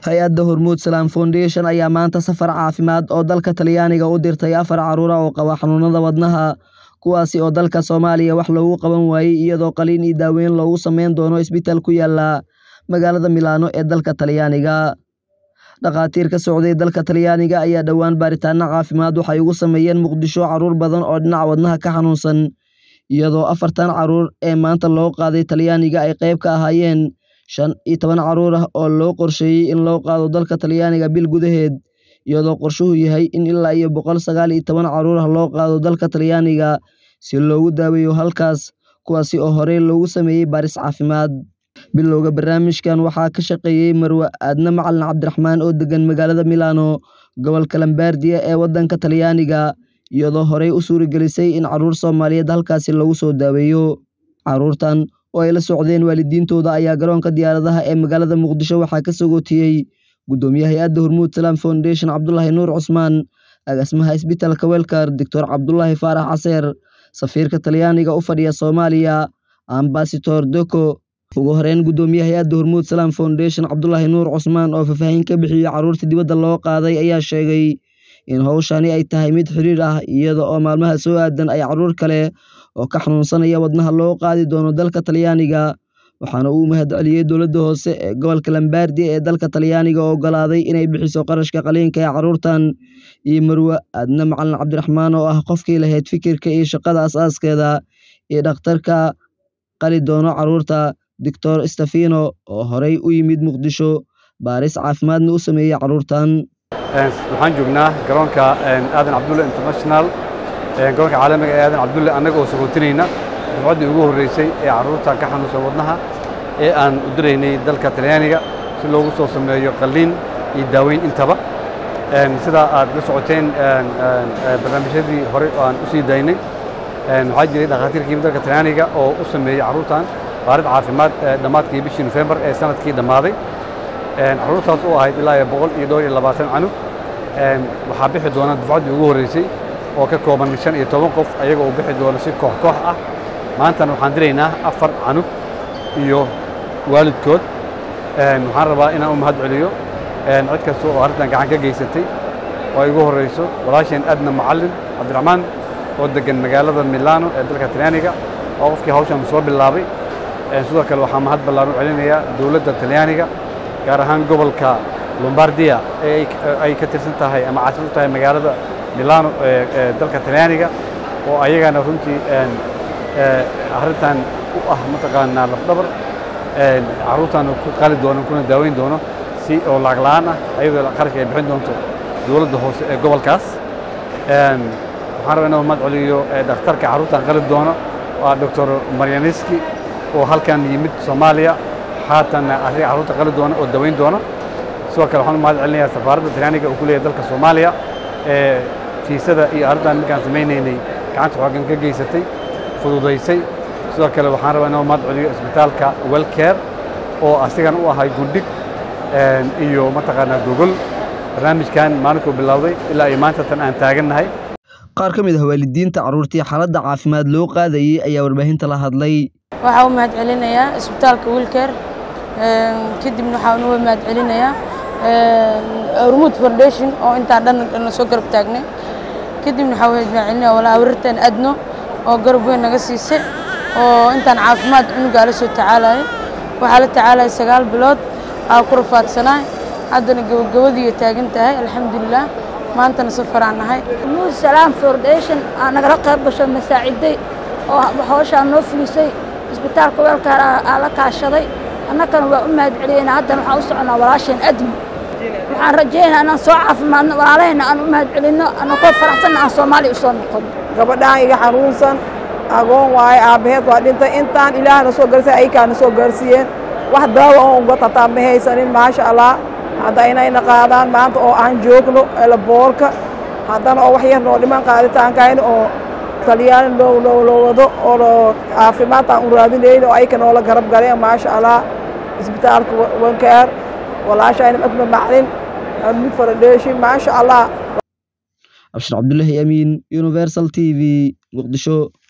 hay-adda hormuud salaam foundation ayaa maanta safar caafimaad oo dalka talyaaniga u dirtay afar caruura oo qaba xanuunada wadnaha kuwaasi oo dalka soomaaliya wax loogu qaban waayey iyadoo qaliin iyo daaweyn loogu sameyn doono isbitaal ku yaala magaalada milaano ee dalka talyaaniga dhakhaatiir ka socday dalka talyaaniga ayaa dhowaan baaritaano caafimaad waxay ugu sameeyeen muqdisho caruur badan oo dhinaca wadnaha ka xanuunsan iyadoo afartan caruur ee maanta loo qaaday talyaaniga ay qayb ka ahaayeen shan iyo toban caruur ah oo loo qorsheeyey in loo qaado dalka talyaaniga bil gudaheed iyadoo qorshuhu yahay in ilaa iyo boqol sagaal iyo toban caruur ah loo qaado dalka talyaaniga si loogu daaweeyo halkaas kuwaasi oo horey loogu sameeyey baaris caafimaad bilowga barnaamijkan waxaa ka shaqeeyey marwe aadne macalin cabdiraxmaan oo degan magaalada milaano gobolka lambaardiya ee waddanka talyaaniga iyadoo horey u suuragelisay in caruur soomaaliyeed halkaasi lagu soo daaweeyo caruurtan oo ay la socdeen waalidiintooda ayaa garoonka diyaaradaha ee magaalada muqdisho waxaa ka sagootiyey guddoomiye hay-adda hormuud salaam foundation cabdulaahi nuur cusmaan agaasimaha isbitaalka welkar doctor cabdulaahi faarax caseer safiirka talyaaniga u fadhiya soomaaliya ambasador doko ugu horeyn guddoomiye hay-adda hormuud salaam foundation cabdulaahi nuur cusmaan oo faahfaahin ka bixiyey caruurta dibadda loo qaaday ayaa sheegay in howshani ay tahay mid xiriir ah iyada oo maalmaha soo aadan ay caruur kale oo ka xanuunsanaya wadnaha loo qaadi doono dalka talyaaniga waxaana uu mahad celiyey dowladda hoose ee gobolka lambaardiya ee dalka talyaaniga oo ogolaaday inay bixiso qarashka qaliinka ee caruurtan iyo marwe aadne macalin cabdiraxmaan oo ah qofkii lahayd fikirka iyo shaqada as-aaskeeda iyo dhakhtarka qali doono caruurta doctor stefino oo horey u yimid muqdisho baaris caafimaadna u sameeyey caruurtan waxaan joognaa garoonka aadan cabdulle international garoonka caalamiga ee aadan cabdulle annaga oo sagootinayna dufcaddii ugu horreysay ee carruurta ka xanuunsan wadnaha ee aan u diraynay dalka talyaaniga si loogu soo sameeyo qalliin iyo daaweyn intaba sidaa aad la socoteen barnaamijyadii hore aan u sii daynay waxaa jiray dhakhaatiirkii dalka talyaaniga oo u sameeyey carruurtan baarid caafimaad dhammaadkii bishii nofembar ee sanadkii dhammaaday carruurtaas oo ahayd ilaa iyo boqol iyo dhowr iyo labaatan canug waxaa bixi doona dufcaddii ugu horreysay oo ka kooban shan iyo toban qof ayaga uu bixi doono si koox koox ah maantana waxaan diraynaa afar canug iyo waalidkood waxaan rabaa inaan u mahad celiyo cid kasta oo arrintan gacan ka geysatay oo ay ugu horreyso walaasheen adna macallin cabdiraxmaan oo degan magaalada milaano ee dalka talyaaniga oo qofkii hawshan soo bilaabay sidoo kale waxaa mahad ballaan u celinayaa dowladda talyaaniga gaar ahaan gobolka lombardiya ee ay ka tirsan tahay ama caasimad u tahay magaalada milaano ee dalka talyaaniga oo ayagana runtii arrintan u ah mataqaanaa lafdhabar carruurtan ku qali doono kuna daaweyn doono si oo lacag la'aan ah ayadoo qarashka ay bixin doonto dowladda hoose ee gobolkaas waxaan rabaa inuu mahad celiyo dhakhtarka carruurtan qali doono waa doctor maryaniski oo halkan yimid soomaaliya haatanna arriga carruurta qali doona oo daweyn doona sidoo kale waxaan u mahad celinayaa safaaradda talyaaniga uu ku leeyahay dalka soomaaliya ee fiisada iyo arrintan markaan samaynaynay gacanta xoogan ka geysatay fududaysay sidoo kale waxaan rabaa inuu mahad celiyo isbitaalka welcare oo asigan u ahay gundhig iyo mataqaanaa gogol barnaamijkan maalinkuu bilowday ilaa iyo maanta tan aan taagannahay qaar ka mid ah waalidiinta carruurtii xaaladda caafimaad loo qaadayey ayaa warbaahinta la hadlay waxaa u mahad celinayaa isbitaalka wilker kadibna waxaa uga mahad celinayaa hormuud foundation oo intaa dhan dhan soo garab taagnay kadibna waxaa mahad celinaya walaa warirtan adno oo garab weyn naga siisay oo intaan caafimaad cunugaa la soo tacaalayo waxaa la tacaalaya sagaal bilood aa ku rafaadsanaa haddana gabagabadii taagan tahay alxamdulilah maantana safaraan nahay hormuud salaam foundation aa nagala qayb gasho masaaciday oo hawshaan noo fulisay isbitaalka weelkaar aa la kaashaday annagana waa u mahad celiyeyna haddana waxaan u soconaa walaasheen admi waxaan rajaynayaa inaan soo caafimaadno walaalahayna aan u mahad celinno annakoo faraxsanna aan soomaaliya u soo noqon gabadhaan iga xanuunsan agoon waaye aabbaheed waa dhintay intaan ilaahna soo garsay aykaana soo gaarsiiyeen wax daawa oo uga tataa ma haysanin maasha allah hadda inayna qaadaan maanta oo aan joogno elaboorka haddana oo wax yar noo dhiman qaaditaankayna oo talyaani loo loo loo wado oo loo caafimaad aan u raadinayno oo ayka noola garab galeen maasha allah isbitaalka wankaar walaashayna madma maclin mid foundation maasha allah abshir cabdullaahi amiin universal t v muqdisho